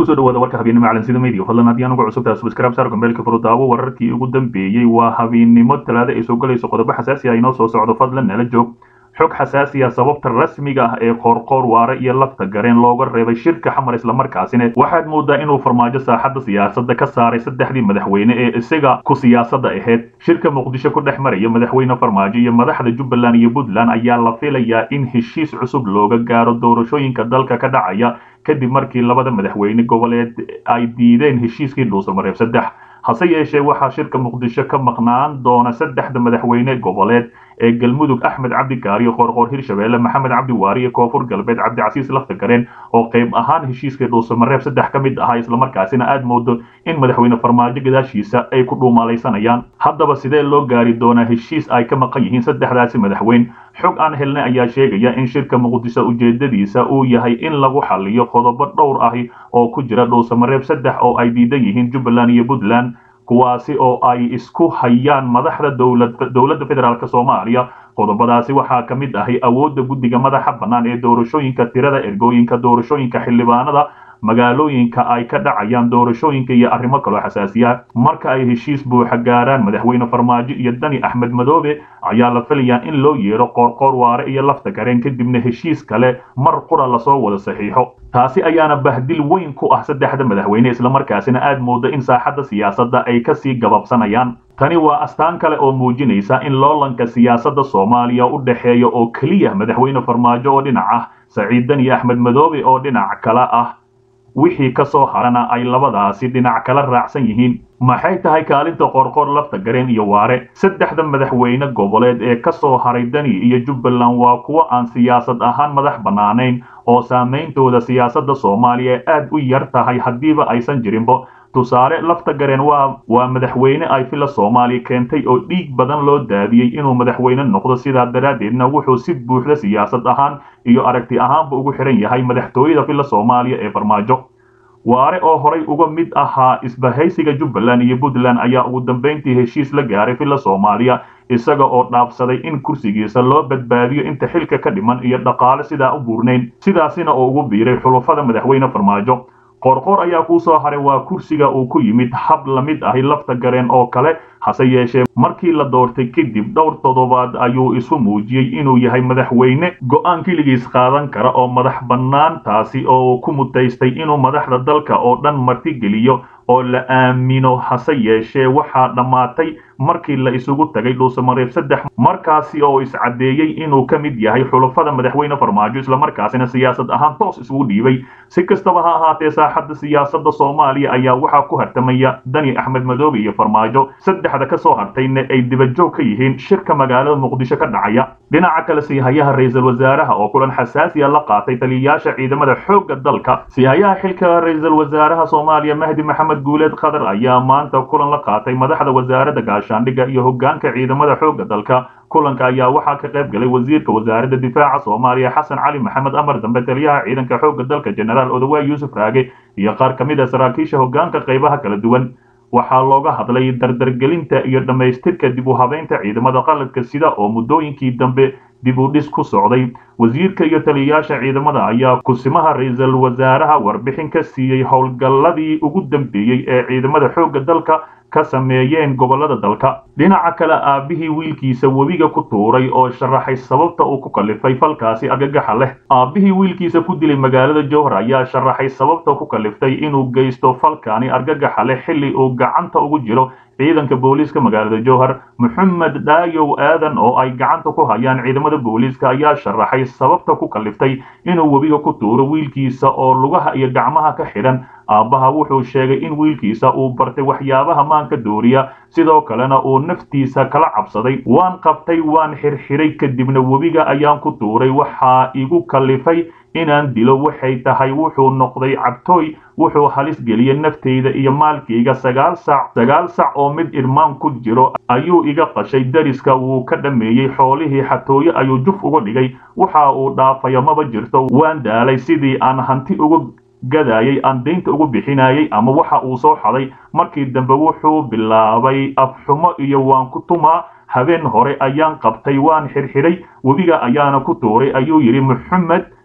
kusoo dhawaada warka habeennimo calansida media fadlan haddii anugu cusubtahay subscribe saar gombeelka furudaawo wararkii ugu dambeeyey waa habeennimo talaada ay soo galayso qodobo xasaasi ah inoo soo socdo fadlan nala joog xog xasaasi ah sababta rasmiga ah ee qoorqoor waare iyo lafta gareen looga reebay shirka xamar islamarkaasina waxaad moodaa inuu farmaajo saaxadda siyaasadda ka saaray saddexdii madaxweyne ee isaga ku siyaasadda ahayd shirka muqdisho ku dhex maraya madaxweyne farmaajo iyo madaxda jubbaland iyo puntland ayaa la filayaa in heshiis cusub looga gaaro doorashooyinka dalka ka dhacaya kadib markii labada madaxweyne goboleed ay diideen heshiiskii dhuusamareeb saddex hase yeeshee waxaa shirka muqdisho ka maqnaan doona saddexda madaxweyne goboleed ee galmudug axmed cabdi gaariyo qoorqoor hirshabeelle maxamed cabdi waari iyo koonfur galbeed cabdicasiis lafta gareen oo qayb ahaan heshiiskii dhuusamareeb saddex ka mid ahaa islamarkaasina aad moodo in madaxweyne farmaajo gadaashiisa ay ku dhuumalaysanayaan haddaba sidee loo gaari doonaa heshiis ay ka maqan yihiin saddexdaasi madaxweyn xog aan helnay ayaa sheegaya in shirka muqdisho ujeedadiisa uu yahay in lagu xaliyo qodobo dhowr ahi oo ku jira dhuusamareeb saddex oo ay diidan yihiin jubbaland iyo puntland kuwaasi oo ay isku hayaan madaxda dowladda federaalk soomaaliya qodobadaasi waxaa ka mid ahay awoodda guddiga madaxa bannaan ee doorashooyinka tirada ergooyinka doorashooyinka xildhibaanada magaalooyinka ay ka dhacayaan doorashooyinka iyo arrimo kaloo xasaasiya marka ay heshiis buuxa gaaraan madaxweyne farmaajo iyo dani axmed madoobe ayaa la filayaa in loo yeedho qoorqoor waare iyo lafta gareen kadibna heshiis kale mar qura lasoo wada saxiixo taasi ayaana bahdil weyn ku ah saddexda madaxweyne islamarkaasina aad moodo in saaxadda siyaasadda ay kasii gababsanayaan tani waa astaan kale oo muujinaysa in loolanka siyaasadda soomaaliya u dhexeeya oo keliya madaxweyne farmaajo oo dhinac ah saciid dani axmed madoobe oo dhinac kale ah wixii ka soo harana ay labadaasi dhinac kala raacsan yihiin maxay tahay kaalinta qoorqoor lafta gareen iyo waare saddexda madaxweyne goboleed ee ka soo haray dani iyo jubbaland waa kuwo aan siyaasad ahaan madax bannaanayn oo saameyntooda siyaasadda soomaaliya aad u yar tahay haddiiba aysan jirinbo tusaale lafta gareen waa waa madaxweyne ay fila soomaaliya keentay oo dhiig badan loo daadiyey inuu madaxweyne noqdo sidaa daraaddeedna wuxuu si buuxda siyaasad ahaan iyo aragti ahaanba ugu xihan yahay madaxtooyada fila soomaaliya ee farmaajo waare oo horay uga mid ahaa isbahaysiga jubbaland iyo puntland ayaa ugu dambayntii heshiis la gaaray fila soomaaliya isaga oo dhaafsaday in kursigiisa loo badbaadiyo inta xilka ka dhiman iyo dhaqaale sidaa u buurnayn sidaasina oo ugu biiray xulufada madaxweyne farmaajo qoorqoor ayaa kuu soo haray waa kursiga uu ku yimid hab la mid ahi lafta gareen oo kale hase yeeshee markii la doortay kadib dhowr toddobaad ayuu isu muujiyey inuu yahay madaxweyne go'aan keligiis qaadan kara oo madax bannaan taasi oo ku mutaystay inuu madaxda dalka oo dhan martigeliyo oo la aamino hase yeeshee waxaa dhammaatay markii la isugu tagay dhuusamareeb saddex markaasi oo iscaddeeyey inuu ka mid yahay xulafada madaxweyne farmaajo islamarkaasina siyaasad ahaan toos isugu dhiibay si kastaba ha ahaatee saaxadda siyaasadda soomaaliya ayaa waxaa ku hartamaya dani axmed madoobe iyo farmaajo saddexda ka soo hartayna ay dibajoog ka yihiin shirka magaalada muqdisho ka dhacaya dhinaca kale siihayaha ra-iisul wasaaraha oo kulan xasaasiya la qaatay taliyayaasha ciidamada xoogga dalka siihayaha xilka ra-iisul wasaaraha soomaaliya mahdi maxamed guuleed khadar ayaa maanta kulan la qaatay madaxda wasaaradda gaashaandhigga iyo hoggaanka ciidamada xoogga dalka kulanka ayaa waxaa ka qayb galay wasiirka wasaaradda difaaca soomaaliya xasan cali maxamed amar dambe taliyaha ciidanka xoogga dalka jenaraal odawaay yuusuf raage iyo qaar ka mid a saraakiisha hoggaanka qaybaha kala duwan waxaa looga hadlay dardargelinta iyo dhammaystirka dib u habeynta ciidamada qalabka sida oo muddooyinkii dambe dib u dhis ku socday wasiirka iyo taliyayaasha ciidamada ayaa kusimaha ra-iisul wasaaraha warbixin ka siiyey howlgalladii ugu dambeeyey ee ciidamada xoogga dalka ka sameeyeen gobolada dalka dhinaca kale aabbihii wiilkiisa webiga ku tuuray oo sharaxay sababta uu ku kallifay falkaasi argagaxa leh aabbihii wiilkiisa ku dilay magaalada jowhar ayaa sharaxay sababta ku kalliftay inuu geysto falkaani argagaxa leh xilli uu gacanta ugu jiro ciidanka booliiska magaalada jowhar moxamed dhaayow aadan oo ay gacanta ku hayaan ciidamada booliiska ayaa sharaxay sababta ku kalliftay inuu webiga ku tuuro wiilkiisa oo lugaha iyo gacmaha ka xidhan aabbaha wuxuu sheegay in wiilkiisa uu bartay waxyaabaha maanka dooriya sidoo kalena uu naftiisa kala cabsaday waan qabtay waan xirxiray kadibna webiga ayaan ku tuuray waxaa igu kallifay inaan dilo waxay tahay wuxuu noqday cabtooy wuxuu halis geliyey naftayda iyo maalkayga sagaal sac sagaal sac oo mid irmaan ku jiro ayuu iga qashay dariska wuu ka dhammeeyey xoolihii xatooye ayuu juf uga dhigay waxa uu dhaafayo maba jirto waan daalay sidii aan hanti uga gadaayay aan daynta ugu bixinayay ama waxa uu soo xaday markii dambe wuxuu bilaabay afxumo iyo waan ku tumaa habeen hore ayaan qabtay waan xirxiray webiga ayaana ku tuuray ayuu yidhi moxamed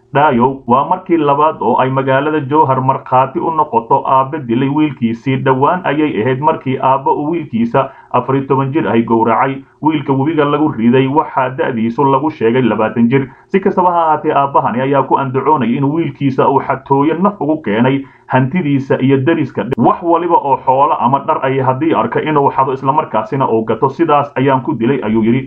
dhaayow waa markii labaad oo ay magaalada jowhar markhaati u noqoto aabbe dilay wiilkiisii dhowaan ayay ahayd markii aabba uu wiilkiisa afariy toban jir ahy gowracay wiilka webiga lagu riday waxaa da'diisu lagu sheegay labaatan jir si kastaba ha ahaatee aabbahani ayaa ku andacoonaya in wiilkiisa uu xatooyo naf ugu keenay hantidiisa iyo dariska wax waliba oo xoolo ama dhar ay haddii arka inuu xado islamarkaasina uu gato sidaas ayaan ku dilay ayuu yidhi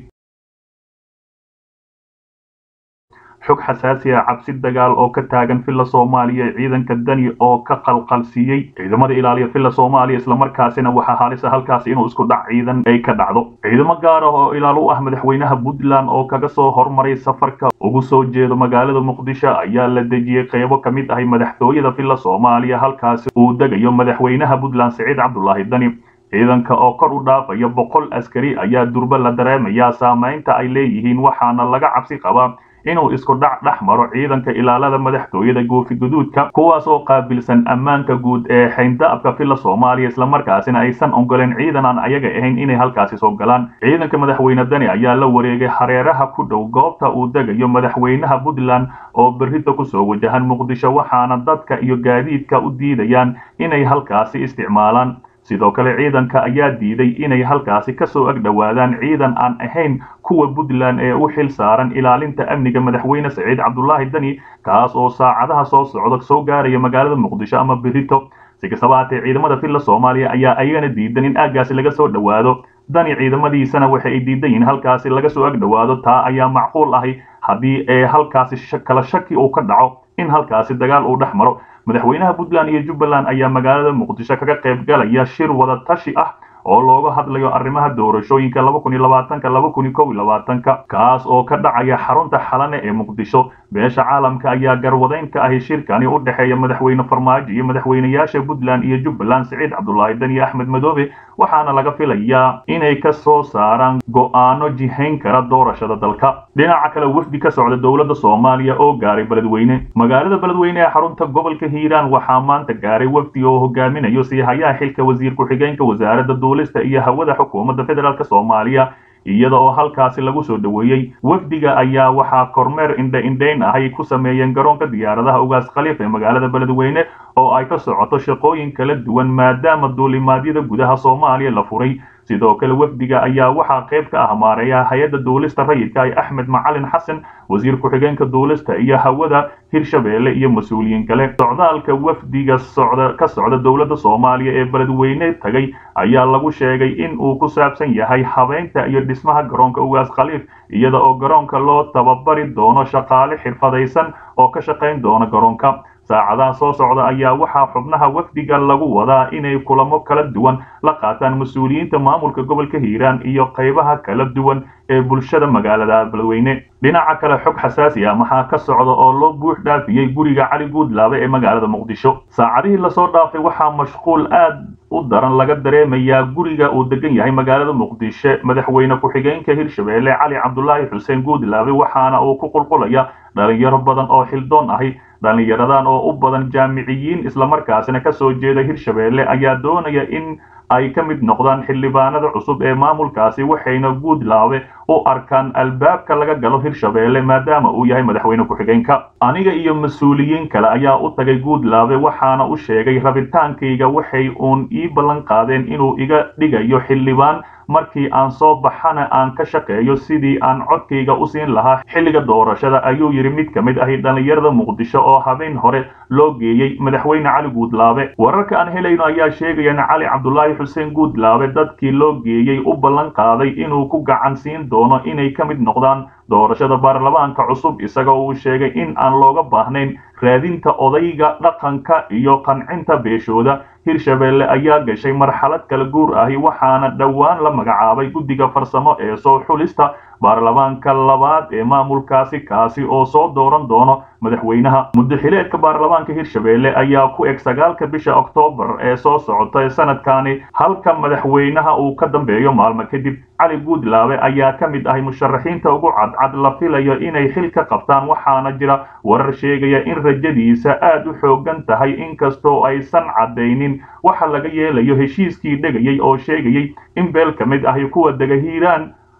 xog xasaasi ah cabsi dagaal oo ka taagan villa soomaaliya ciidanka dani oo ka qalqalsiiyey ciidamada ilaaliya villa soomaaliya islamarkaasina waxaa halisa halkaasi inuu isku dhac ciidan ay ka dhacdo ciidamo gaar ah oo ilaalo u ah madaxweynaha puntland oo kaga soo hormaray safarka ugu soo jeedo magaalada muqdisho ayaa la dejiyey qeybo ka mid ahay madaxtooyada villa soomaaliya halkaasi uu degayo madaxweynaha puntland siciid cabdulaahi dani ciidanka oo kor u dhaafaya boqol askari ayaa durba la dareemayaa saamaynta ay leeyihiin waxaana laga cabsi qabaa inuu isku dhac dhex maro ciidanka ilaalada madaxtooyada goofi guduudka kuwaas oo qaabilsan ammaanka guud ee xayndaabka villa soomaaliya islamarkaasina aysan ogoleen ciidan aan ayaga ahayn inay halkaasi soo galaan ciidanka madaxweyne dani ayaa la wareegay hareeraha ku dhow goobta uu degayo madaxweynaha puntland oo berrita kusoo wajahan muqdisho waxaana dadka iyo gaadiidka u diidayaan inay halkaasi isticmaalaan sidoo kale ciidanka ayaa diiday inay halkaasi kasoo ag dhowaadaan ciidan aan ahayn kuwa puntland ee u xil saaran ilaalinta amniga madaxweyne saciid cabdulaahi dani kaas oo saacadaha soo socda soo gaaraya magaalada muqdisho ama berito si kastaba haatee ciidamada villa soomaaliya ayaa ayagana diidan in aaggaasi laga soo dhowaado dani ciidamadiisana waxa ay diidan yihiin halkaasi laga soo ag dhowaado taa ayaa macquul ahay haddii ee halkaasi kala shaki uu ka dhaco in halkaasi dagaal uu dhex maro madaxweynaha puntland iyo jubbaland ayaa magaalada muqdisho kaga qayb galaya shir wada tashi ah oo looga hadlayo arrimaha doorashooyinka laba kun iyo labaatanka laba kun iyo kow iyo labaatanka kaas oo ka dhacaya xarunta xalane ee muqdisho beesha caalamka ayaa garwadayn ka ahi shirkani u dhexeeya madaxweyne farmaajo iyo madaxweynayaasha puntland iyo jubbaland siciid cabdulaahi dan iyo axmed madoobe waxaana laga filayaa inay ka soo saaraan go'aano jihayn kara doorashada dalka dhinaca kale wafdi ka socda dowladda soomaaliya oo gaaray beledweyne magaalada beledweyne ee xarunta gobolka hiiraan waxaa maanta gaaray wafdi oo hogaaminayo siihayaha xilka wasiir ku-xigeenka wasaaradda duulista iyo hawada xukuumadda federaalk soomaaliya iyada oo halkaasi lagu soo dhoweeyey wafdiga ayaa waxaa kormeer indha-indhayn ahay ku sameeyeen garoonka diyaaradaha ugaas khaliif ee magaalada beledweyne oo ay ka socoto shaqooyin kala duwan maadaama duulimaadyada gudaha soomaaliya la furay sidoo kale wafdiga ayaa waxaa qayb ka ah maareeya hay-adda duulista rayidka ay axmed macalin xasan wasiir ku-xigeenka duulista iyo hawada hirshabeelle iyo mas-uuliyiin kale socdaalka wafdiga socda ka socda dowladda soomaaliya ee beledweyne tagay ayaa lagu sheegay in uu ku saabsan yahay habeynta iyo dhismaha garoonka ugaas khaliif iyada oo garoonka loo tababari doono shaqaale xirfadaysan oo ka shaqayn doona garoonka saacadaha soo socda ayaa waxaa xubnaha wafdiga lagu wadaa inay kulamo kala duwan la qaataan mas-uuliyiinta maamulka gobolka hiiraan iyo qaybaha kala duwan ee bulshada magaalada beledweyne dhinaca kale xog xasaasi ah maxaa ka socda oo loo buux dhaafiyey guriga cali guudlaabe ee magaalada muqdisho saacadihii lasoo dhaafay waxaa mashquul aad u daran laga dareemayaa guriga uu degan yahay magaalada muqdisho madaxweyne ku-xigeenka hirshabeelle cali cabdulaahi xuseen guudlaabe waxaana uu ku qulqulaya dhalinyaro badan oo xildoon ahi dhallinyaradan oo u badan jaamiciyiin islamarkaasina ka soo jeeda hirshabeelle ayaa doonaya in ay ka mid noqdaan xildhibaanada cusub ee maamulkaasi waxayna guudlaabe u arkaan albaabka laga galo hirshabeelle maadaama uu yahay madaxweyne ku-xigeenka aniga iyo mas-uuliyiin kale ayaa u tagay guudlaabe waxaana u sheegay rabitaankayga waxay uun ii ballan qaadeen inuu iga dhigayo xildhibaan markii aan soo baxana aan ka shaqeeyo sidii aan codkayga u siin lahaa xilliga doorashada ayuu yidhi mid ka mid ahi dhallinyarada muqdisho oo habeen hore loo geeyey madaxweyne cali guudlaabe wararka aan helayno ayaa sheegaya in cali cabdulaahi xuseen guudlaabe dadkii loo geeyey u ballan qaaday inuu ku gacan siin doono inay ka mid noqdaan doorashada baarlamaanka cusub isagoo uu sheegay in aan looga baahnayn raadinta odayga dhaqanka iyo qancinta beeshooda hirshabeelle ayaa gashay marxalad kala guur ahi waxaana dhowaan la magacaabay guddiga farsamo ee soo xulista baarlamaanka labaad ee maamulkaasi kaasi oo soo dooran doono madaxweynaha muddaxileedka baarlamaanka hirshabeelle ayaa ku eg sagaalka bisha oktoobar ee soo socota sanadkani halka madaxweynaha uu ka dambeeyo maalmo kadib cali guudlaabe ayaa ka mid ahay musharaxiinta ugu cadcad la filayo inay xil ka qabtaan waxaana jira warar sheegaya in rajadiisa aad u xoogan tahay inkastoo aysan caddaynin waxa laga yeelayo heshiiskii dhegayay oo sheegayay in beel ka mid ahi kuwa dega hiiraan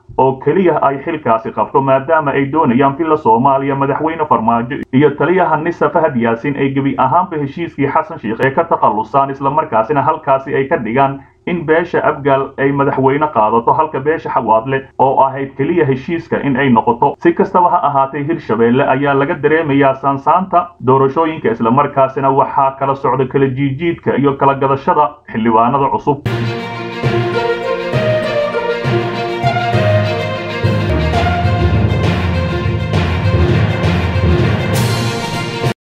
oo keliya ay xilkaasi qabto maadaama ay doonayaan villa soomaaliya madaxweyne farmaajo iyo taliyaha nisa fahad yaasin ay gebi ahaanba heshiiskii xasan sheikh ee ka takhallusaan islamarkaasina halkaasi ay ka dhigaan in beesha abgaal ay madaxweyne qaadato halka beesha xawaadle oo ahayd keliya heshiiska in ay noqoto si kastaba ha ahaatee hirshabeelle ayaa laga dareemayaa saansaanta doorashooyinka islamarkaasina waxaa kala socda kala jiijiidka iyo kala gadashada xildhibaanada cusub